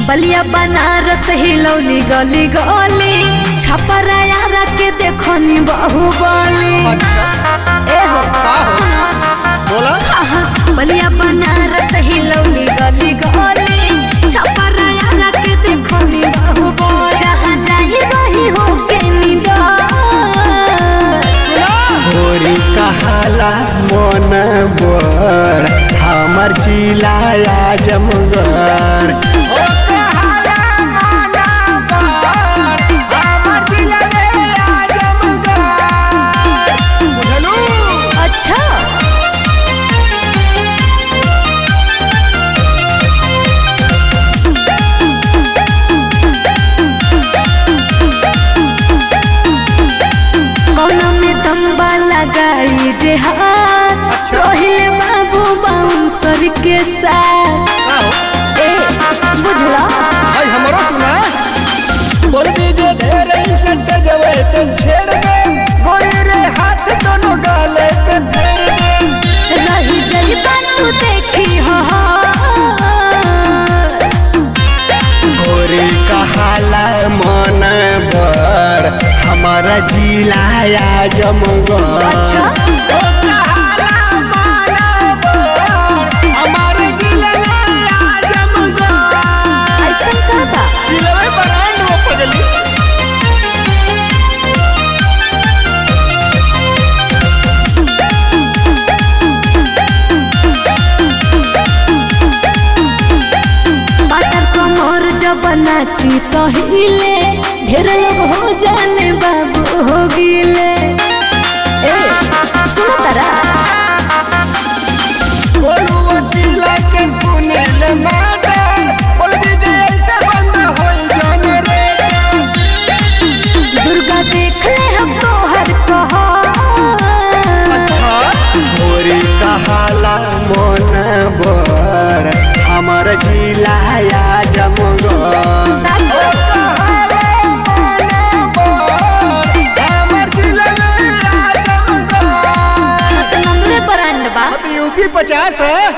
बलिया बनारस हिलौली गली गली छपरा यारा के देखनी बाहुबली ए हो बोला आहा, बलिया बनारस हिलौली गली गली छपरा यारा के देखनी बाहुबली जहाँ जाई वही हो के निडर होरी कहाला मन बर हमर जिलाया जमगर अच्छा कौना में तंबा लगाई जे हाथ अच्छा। रोहिले बाबू बाउंसर के साथ ए बुझला हमरो सुना बोल दीजिए ढेर सट जवे तो छेड़ दे गोरी रे हाथ दोनों गाले पे फेर दे रही जइबा तू देखी हो गोरी कहाला मन बर हमारा जिलाया जमगर अच्छा हमारे जिलाया जमगर ऐसा का बा जिलवे बरांड वो पगली पातर कमर जब नाची तो हिले ढेर लोग हो जाने बाबू हो गिले ए सुनो तारा बोलुआ जिला के सुनील माता बोल दीजिए ऐसे बंद होई जाने रे दुर्गा देख ले हम तोहर कहा अच्छा गोरी कहाला मन बर हमर जिलाया जमगर साचो हमर जिलाया जमगर नंबरे पर अंडबा यूपी पचास है